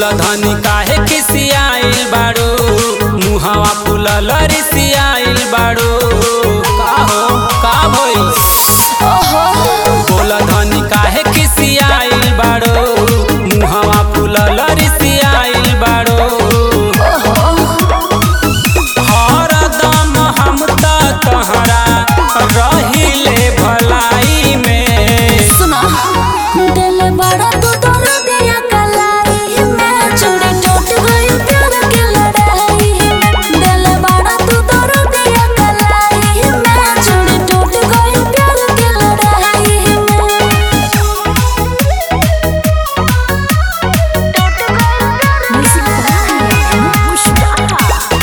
बोला धनी काहे खिसियाइल बाड़ू मुहवा फुलल रिसियाइल बाड़ू का हो का भइल बोला धनी काहे खिसियाइल बाड़ू मुहवा फुलल रिसियाइल बाड़ू हरदम हम त तहरा रहिले भलाई में सुना दिल बड़ा तू तोड़ दिया कलाई में चूड़ी टूट गई प्यार की लड़ाई में दिल बड़ा तू तोड़ दिया कलाई में चूड़ी टूट गई प्यार की लड़ाई में पुष्पा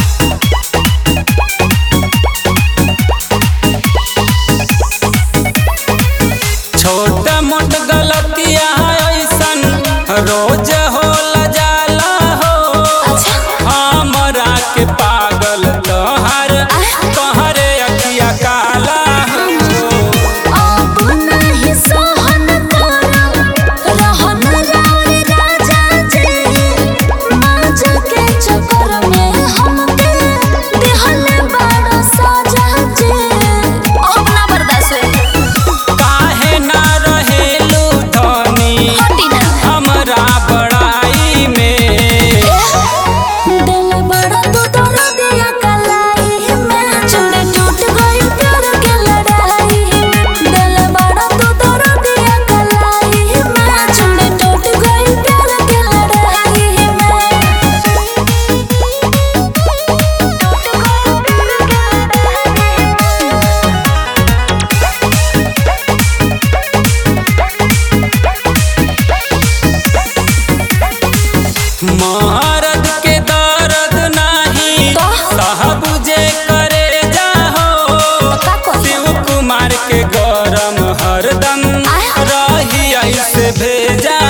छोट मोट गलतिया ऐसन रोज होला जाला हो अच्छा हमरा के पागल तोहर तोहरे अखिया काला हो अब नहीं सहन करब रहन राउर राजा जी माज के चक्कर में हमके दिहल बड़ा साजा जी अब ना बर्दाश्त होई काहे ना रहेलू धनी हटी ना हमरा बड़ाई में दिल बड़ा तू तोड़ दिया कलाई में चूड़ी टूट गई प्यार के लड़ाई में दिल बड़ा तू तोड़ दिया कलाई में चूड़ी टूट गई प्यार के लड़ाई मरद के दर्द नाही तो? साहब जे करे जाहो का करी? शिव कुमार के गरम हरदम आय। रही ऐसे भेजा